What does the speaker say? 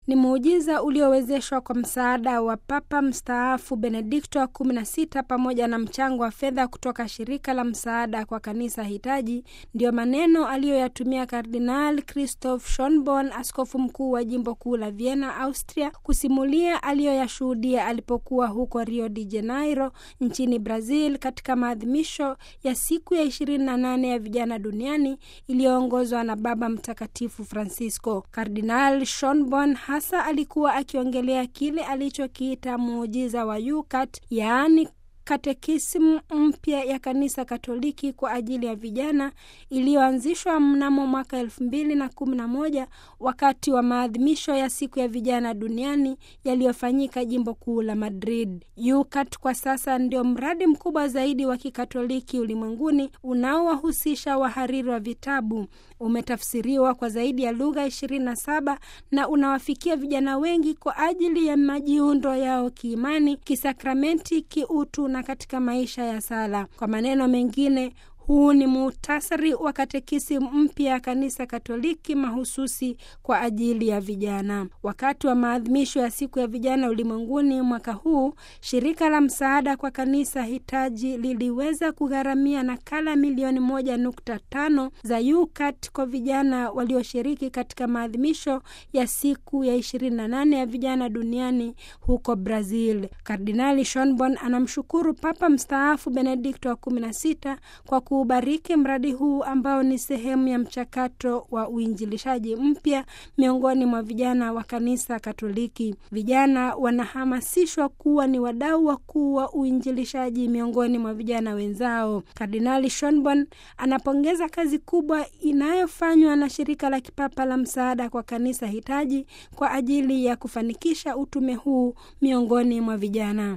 ni muujiza uliowezeshwa kwa msaada wa Papa mstaafu Benedikto wa 16 pamoja na mchango wa fedha kutoka shirika la msaada kwa kanisa hitaji. Ndiyo maneno aliyoyatumia Kardinal Christoph Schonborn, askofu mkuu wa jimbo kuu la Vienna, Austria, kusimulia aliyoyashuhudia alipokuwa huko Rio de Janeiro nchini Brazil katika maadhimisho ya siku ya 28 ya vijana duniani iliyoongozwa na Baba Mtakatifu Francisco. Kardinal Schonborn hasa alikuwa akiongelea kile alichokiita muujiza wa Yukat, yaani katekisimu mpya ya kanisa Katoliki kwa ajili ya vijana iliyoanzishwa mnamo mwaka elfu mbili na kumi na moja wakati wa maadhimisho ya siku ya vijana duniani yaliyofanyika jimbo kuu la Madrid. Yukat kwa sasa ndio mradi mkubwa zaidi wa kikatoliki ulimwenguni unaowahusisha wahariri wa vitabu. Umetafsiriwa kwa zaidi ya lugha ishirini na saba na unawafikia vijana wengi kwa ajili ya majiundo yao kiimani, kisakramenti, kiutu na katika maisha ya sala. Kwa maneno mengine huu ni muhtasari wa katekisi mpya ya kanisa Katoliki mahususi kwa ajili ya vijana. Wakati wa maadhimisho ya siku ya vijana ulimwenguni mwaka huu, shirika la msaada kwa kanisa hitaji liliweza kugharamia nakala milioni moja nukta tano za Yukat kwa vijana walioshiriki katika maadhimisho ya siku ya 28 ya vijana duniani huko Brazil. Kardinali Schonborn anamshukuru Papa mstaafu Benedikto wa 16 kwa ubariki mradi huu ambao ni sehemu ya mchakato wa uinjilishaji mpya miongoni mwa vijana wa kanisa Katoliki. Vijana wanahamasishwa kuwa ni wadau wakuu wa uinjilishaji miongoni mwa vijana wenzao. Kardinali Schonborn anapongeza kazi kubwa inayofanywa na shirika la kipapa la msaada kwa kanisa hitaji kwa ajili ya kufanikisha utume huu miongoni mwa vijana.